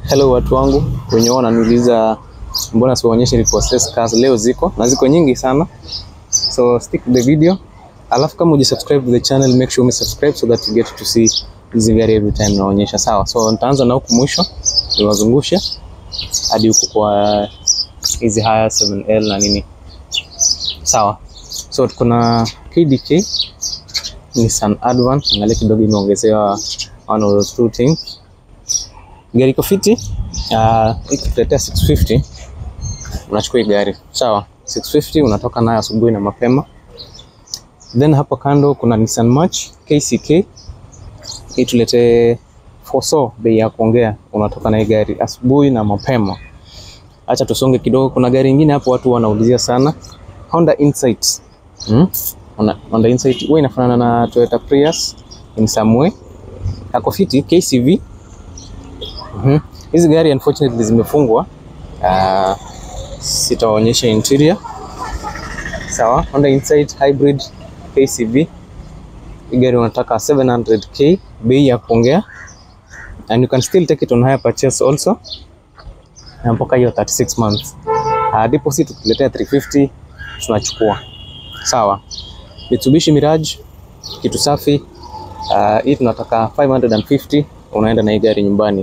Hello watu wangu wenye wananiuliza mbona siwaonyeshe repossessed cars. Leo ziko na ziko nyingi sana, so stick to the video. Alafu kama uji subscribe to the channel make sure ume subscribe so that you get to see hizi gari every time naonyesha. Sawa, so nitaanza na huku mwisho niwazungushe hadi huku kwa hizi haya 7L na nini. Sawa, so tuko na KDK Nissan Advan, angalia kidogo imeongezewa one of those two things gari iko fiti uh, ikikuletea 650 unachukua hii gari sawa. 650 unatoka nayo asubuhi na mapema. Then hapo kando kuna Nissan March KCK, ituletee foso bei ya kuongea, unatoka na hii gari asubuhi na mapema. Acha tusonge kidogo, kuna gari ingine hapo watu wanaulizia sana, Honda Insight hmm? Honda Insight huwa inafanana na Toyota Prius in some way, ako fiti KCV Mhm. Hizi gari unfortunately zimefungwa. Uh, sitaonyesha interior. Sawa, Honda Insight Hybrid KCV. Hii gari unataka 700k bei ya kuongea and you can still take it on hire purchase also. Na mpaka hiyo 36 months. Uh, deposit tukiletea 350 tunachukua. Sawa. Mitsubishi Mirage kitu safi. Uh, hii tunataka 550 unaenda na hii gari nyumbani.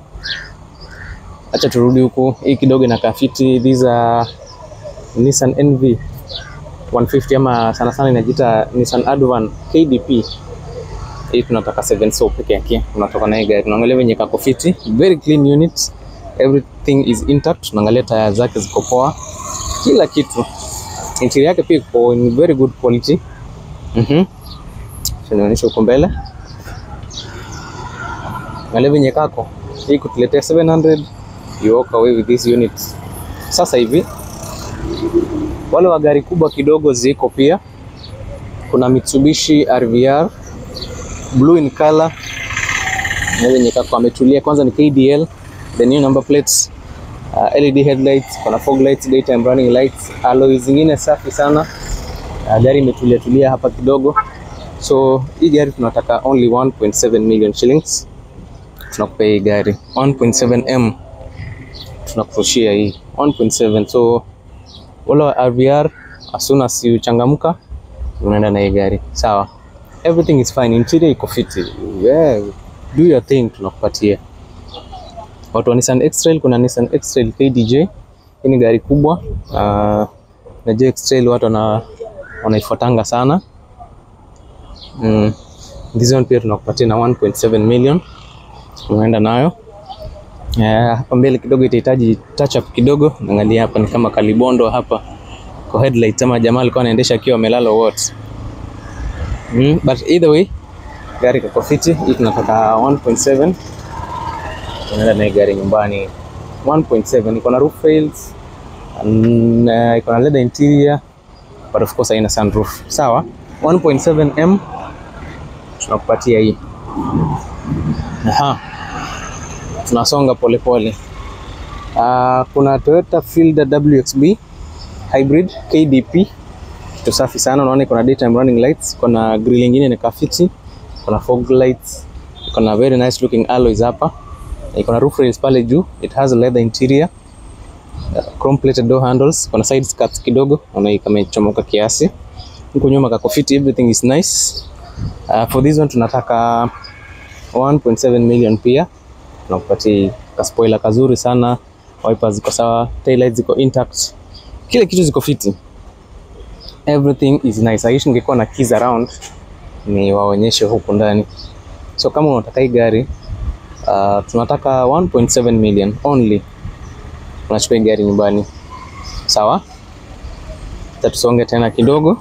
Acha turudi huku, hii kidogo inakaa fiti. These are Nissan NV 150 ama sana sana inajiita Nissan Advan KDP. Hii tunataka 7 so peke yake, unatoka na hii gari. Unaangalia venye kako fiti, very clean unit, everything is intact. Unaangalia taya zake ziko poa, kila kitu. Interior yake pia iko in very good quality. Mhm, tunaonyesha huko mbele, angalia venye kako hii kutuletea 700 you walk away with this unit. Sasa hivi wale wa gari kubwa kidogo ziko pia, kuna Mitsubishi RVR blue in color na yenye kako ametulia. Kwanza ni KDL, the new number plates, uh, LED headlights, kuna fog lights, daytime running lights, alloy zingine safi sana. Uh, gari imetulia tulia hapa kidogo, so hii gari tunataka only 1.7 million shillings tunakupea hii gari 1.7 m tunakurushia hii 1.7. So wala wa RVR as soon as you changamka unaenda na hii gari sawa. Everything is fine, interior iko fiti, yeah, do your thing, tunakupatia. Watu wa Nissan X-Trail, kuna Nissan X-Trail KDJ, hii ni gari kubwa uh, najua X-Trail watu wana wanaifuatanga sana mm. This one pia tunakupatia na 1.7 million unaenda nayo yeah. Hapa mbele kidogo itahitaji touch up kidogo. Angalia hapa ni kama kalibondo hapa kwa headlight, ama jamaa alikuwa anaendesha akiwa amelala what mm, but either way gari kako fiti. Hii tunataka 1.7 unaenda na gari nyumbani 1.7. Iko na roof rails and uh, iko na leather interior but of course haina sunroof. Sawa, 1.7 m tunakupatia hii. Aha. Tunasonga polepole. Uh, kuna Toyota Fielder WXB Hybrid KDP, kitu safi sana. Unaona kuna daytime running lights, kuna grill nyingine ni kafiti, kuna fog lights, kuna very nice looking alloys hapa, iko na roof rails pale juu, it has a leather interior, uh, chrome plated door handles, kuna side skirts kidogo, unaona kama imechomoka kiasi. Huko nyuma kako fiti, everything is nice. Uh, for this one tunataka 1.7 million pia tunakupatia ka spoiler kazuri sana, wipers ziko sawa, tail lights ziko intact, kile kitu ziko fiti, everything is nice. Aishi ningekuwa na keys around ni waonyeshe huku ndani. So kama unataka hii gari uh, tunataka 1.7 million only, unachukua hii gari nyumbani, sawa. Tusonge tena kidogo,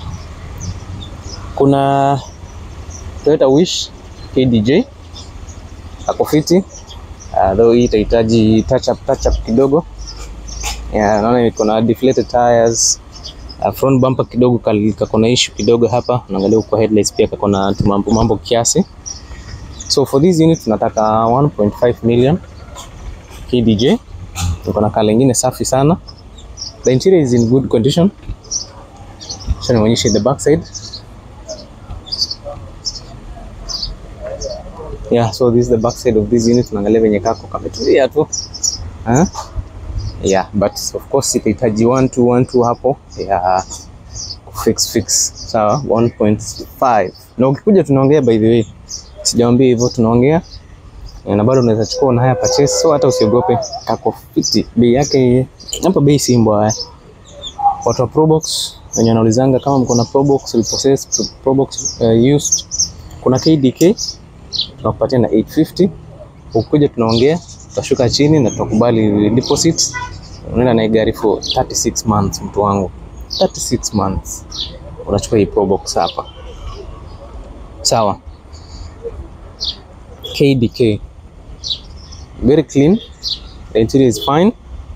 kuna Toyota Wish KDJ ako fiti uh, though hii itahitaji touch up, touch up kidogo yeah, naona iko na deflated tires uh, front bumper kidogo kako na issue kidogo hapa, unaangalia huko headlights pia kako na mambo mambo kiasi. So for this unit tunataka 1.5 million KDJ. Iko na kala nyingine safi sana, the interior is in good condition. So nionyeshe the back side Yeah, so this is the back side of this unit. Tunaangalia venye kako kametulia tu. Huh? Yeah, but of course itahitaji 1 2 1 2 hapo. Yeah. Fix fix. Sawa, 1.5. Na ukikuja tunaongea by the way. Sijaambia hivyo tunaongea. Na bado unaweza chukua na haya purchase. So hata usiogope. Kako fiti. Bei yake hapa bei si mbaya. Watu wa Probox wenye wanaulizanga kama mko na Probox repossessed Probox uh, used. Kuna KDK tunakupatia na 850. Ukikuja tunaongea, tutashuka chini na tutakubali deposit. Unaenda na hii gari for 36 months, mtu wangu, 36 months unachukua hii Probox hapa, sawa. KDK very clean, the interior is fine.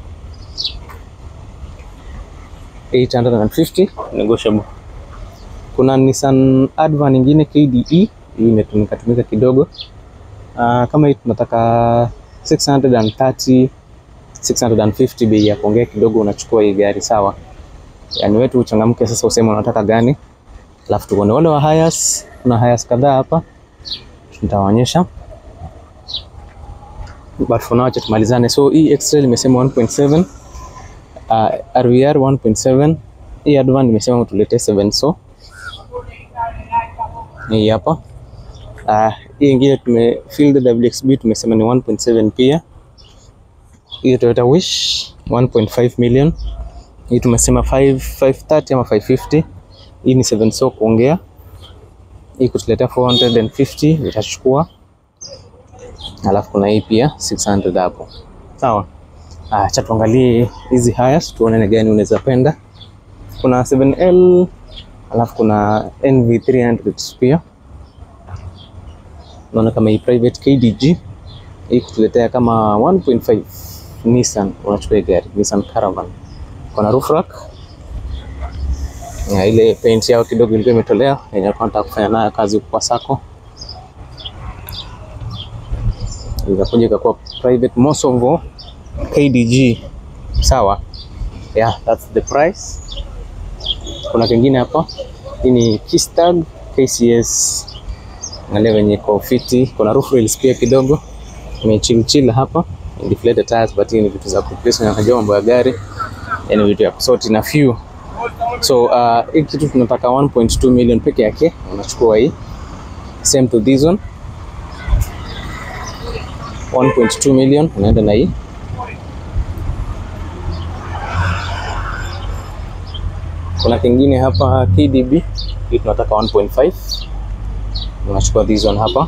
850 negotiable. Kuna Nissan Adva nyingine KDE hii imetumika tumika kidogo. Uh, kama hii tunataka 630 650, bei ya kuongea kidogo, unachukua hii gari sawa. Yani wetu uchangamke sasa, useme unataka gani, alafu tuone wale wa Hiace. Kuna Hiace kadhaa hapa nitawaonyesha, but for now acha tumalizane. So hii X-Trail imesema 1.7, uh, RVR 1.7, hii Advan imesema tulete 7 so hii hapa uh, hii ingine tume field WXB tumesema ni 1.7 pia. Hii Toyota Wish 1.5 million. Hii tumesema 5 530 ama 550. Hii ni 7 so kuongea. Hii kutuletea 450 itachukua. Alafu kuna hii pia 600 hapo. Sawa. Ah, acha tuangalie hizi Hiace tuone ni gani unaweza penda. Kuna 7L alafu kuna NV300 pia naona kama hii private KDG hii kutuletea kama 1.5 Nissan, unachukua gari Nissan Caravan, kuna roof rack ya ile paint yao kidogo ilikuwa imetolewa yenye alikuwa anataka kufanya nayo kazi huko kwa sako, ikakuja ikakuwa private Mosovo KDG. Sawa, yeah, that's the price. Kuna kingine hapa, hii ni Keystag KCS angalia venye iko fiti. Kuna roof rails pia kidogo imechilchila hapa, deflated tires, but hii ni vitu za kuplace, unajua mambo ya gari, yani vitu ya kusort na few. So uh, hii kitu tunataka 1.2 million peke yake, unachukua hii same to this one 1.2 million, unaenda na hii kuna kingine hapa KDB, hii tunataka 1.5 unachukua this one hapa,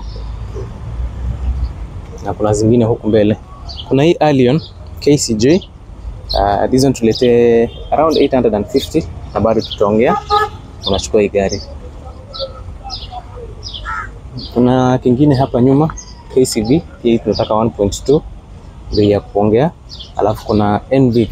na kuna zingine huku mbele. Kuna hii Allion KCJ uh, this one tulete around 850 na bado tutaongea, unachukua hii gari. Kuna kingine hapa nyuma KCV, hii tunataka 1.2 bei ya kuongea, alafu kuna NV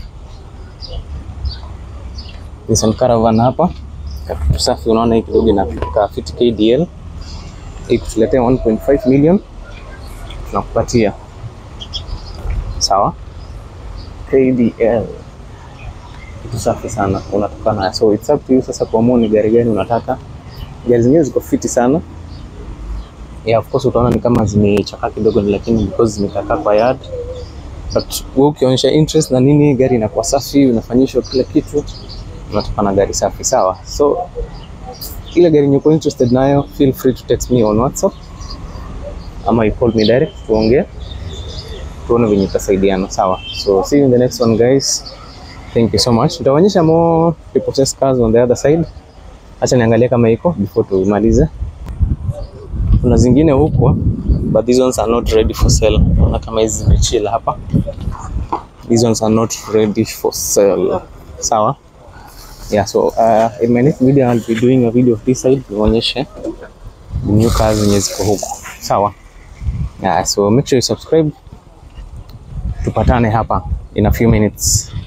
Nissan Caravan hapa kakitu safi, unaona hii kidogo inafika fit KDL ikutuletea 1.5 million tunakupatia sawa. KDL kitu safi sana, unatoka nayo, so it's up to you sasa kuamua ni gari gani unataka. Gari zingine ziko fiti sana yeah, of course utaona ni kama zimechakaa kidogo, lakini because zimekaa kwa yard, but wewe ukionyesha interest na nini, gari inakuwa safi, unafanyishwa kila kitu, unatoka na gari safi sawa. So ile gari nyuko interested nayo, feel free to text me on WhatsApp ama you call me direct, tuongee tuone venye tutasaidiana sawa. So see you in the next one guys, thank you so much. Nitaonyesha more repossessed cars on the other side. Acha niangalie kama iko before tumalize. Kuna zingine huko but these ones are not ready for sale. Naona kama hizi zimechill hapa, these ones are not ready for sale sawa. Yeah, so uh, in my next video I'll be doing a video of this side nionyeshe the new cars zenye ziko huko sawa. Yeah, so make sure you subscribe, tupatane hapa in a few minutes.